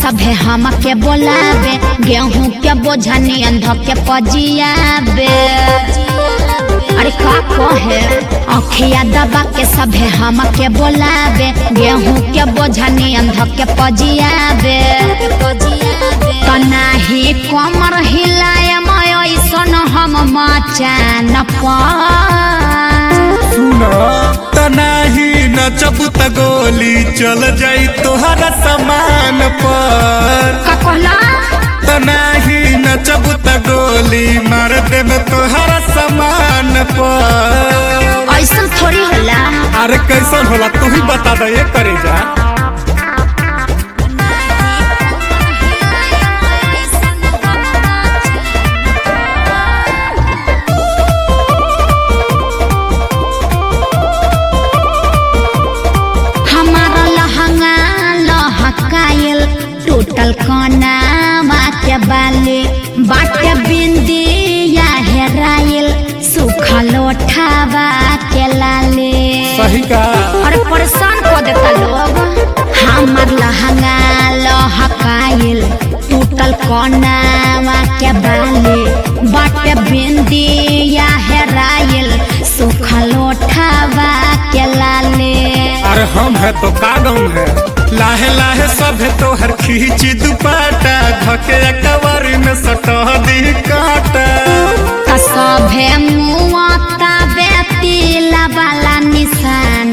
सभे हम के बोलावे गेहूं के बोझा नियन धो के पजियाबे अरे का कहे अखिया दबा के सभे हम के बोलावे गेहूं के बोझा नियन धो के पजियाबे कनाही कमर हिलाए ऐसन हम मचान पर सुना तनाही नचब त गोली चल जाई तोहरा समान पर का कहला तनाही नचब त गोली मार देब तोहरा समान पर ऐसन थोड़ी होला अरे कैसन होला तू ही बता दे ये करे जा हमारा लहंगा लहकायल टूटल कनावा के बाली बाटे बिंदी या हेरायल सुखल ओठावा के लाले सही का अरे परेशान कर देता लोग हमार लहंगा लहकायल टूटल कनावा के बाली बाटे बिंदी या हेरायल सुखल ओठावा के लाले अरे हम है तो का गम है लाहे लाहे सब है तो हर खींची दुपाटा धके कवारी में सटह दी काटा त सभे मुआता बेतिला वाला निशान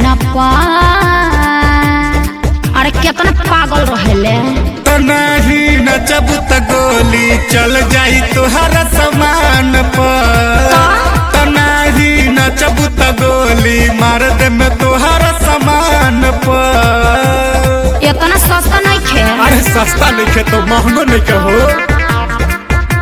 पर अरे केतना पागल रहेले तनाही नचब त गोली चल जाई तोहरा समान पर तनाही नचब त गोली मार दे में तोहरा समान पर इतना सस्ता नहीं खे अरे सस्ता नहीं खे तो महंगो नहीं कहो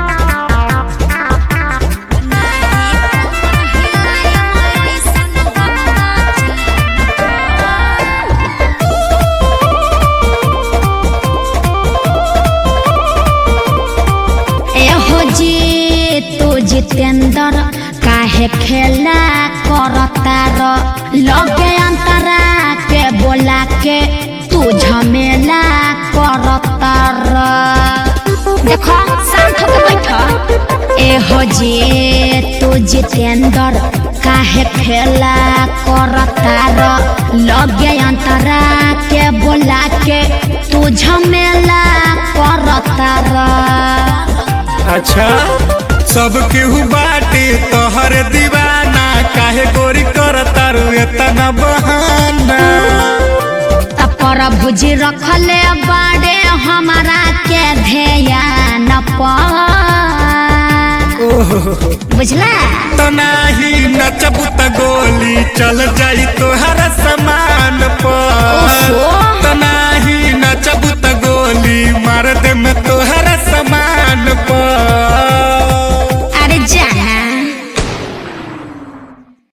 एहो जी तू जितेंद्र काहे खेला करतार लगे अंतरा के बोला के तू झमेला करतार देखो शांत होके बैठ एहो जी तू जितेंद्र काहे खेला करतार लगे अंतरा के बोला के तू झमेला करतार अच्छा सब केहू बाटे तोहर दीवाना काहे गोरी करतारू इतना बहाना तपर भुजी रखले बाड़े हमारा के ध्यान पर ओहो बुझला तो नाही नचब त गोली चल जाई तोहरा समान पर